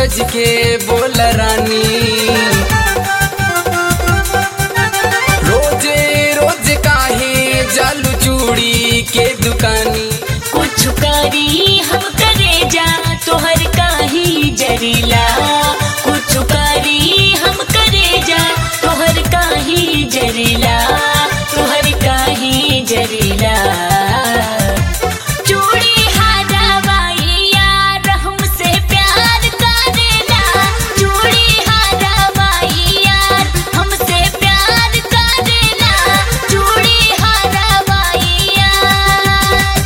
सज के बोल रानी रोजे रोज काहे जालू चूड़ी के दुकानी कुछ करी हम करे जा तोहर काही जरीला कुछ करी हम करे जा तोहर काही जरीला तोहर काही जरीला चूड़ी हारावाई यार हमसे प्यार करेला चूड़ी हारावाई यार हमसे प्यार करेला चूड़ी हारावाई यार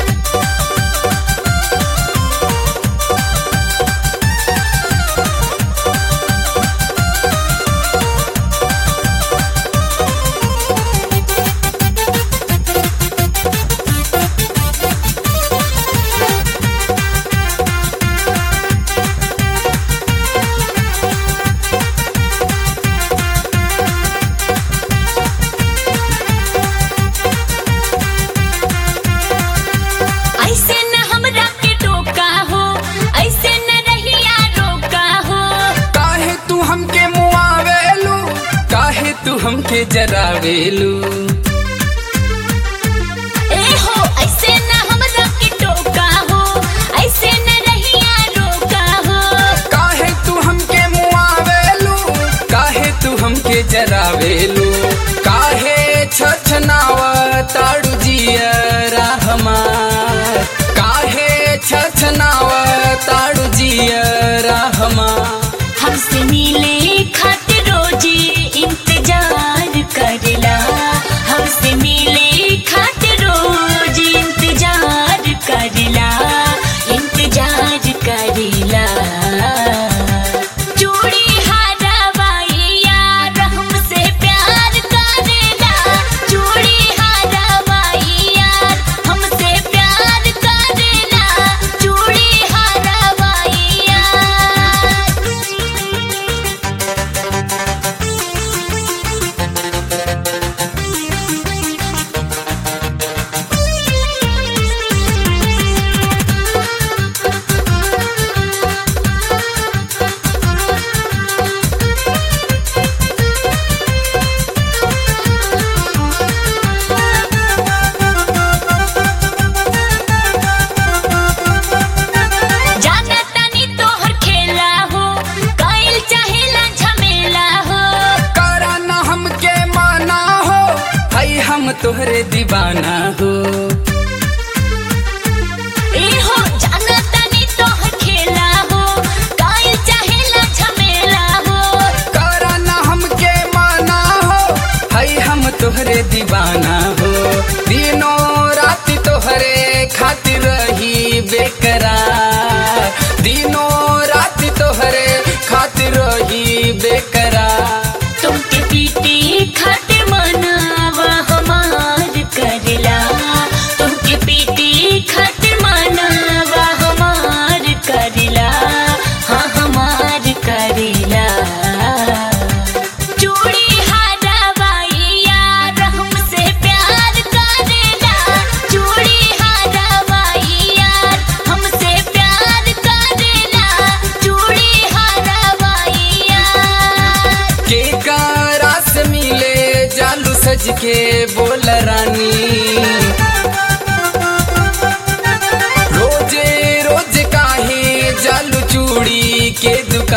ऐसे न हमरा के टोका हो ऐसे न रहिया रोका हो काहे तू हमके मुआवेलू काहे तू हमके जरावेलू ए हो ऐसे न हमरा के टोका हो ऐसे न रहिया रोका हो काहे तू हमके मुआवेलू काहे तू हमके जरावेलू काहे छछनाव ताड़ू जियरा हमार काहे छछनाव ताड़ू जियरा हमार हमसे मिले खातिर रोजी इंतजार करला हमसे मिले खातिर रोजी इंतजार करला इंतजार करला चूड़ी हारावाई यार हमसे प्यार करेला चूड़ी हारावाई यार हमसे प्यार करेला चूड़ी हारावाई यार जाना तानी तोहर खेला हो काइल चाहेला झमेला हो करा ना हमके माना हो हई हम तोहरे दीवाना हो ए हो जाना तानी तोहर खेला हो काइल चाहेला झमेला हो करा ना हमके माना हो हई हम तोहरे दीवाना हो दिनों रात तोहरे खातिर रही बेकरार दिनों रात तोहरे खातिर रही बेकरार तुमके पीटी खातिर मनावा हमार करला तुमके पीटी खातिर मनावा हमार करला हाँ हमार करला चूड़ी हारावाई यार हमसे प्यार करेला चूड़ी हारावाई यार हमसे प्यार करेला चूड़ी हारावाई यार के कारा से मिले जालू सज के बोल रानी रोजे रोज काहे जालू चूड़ी के दुकान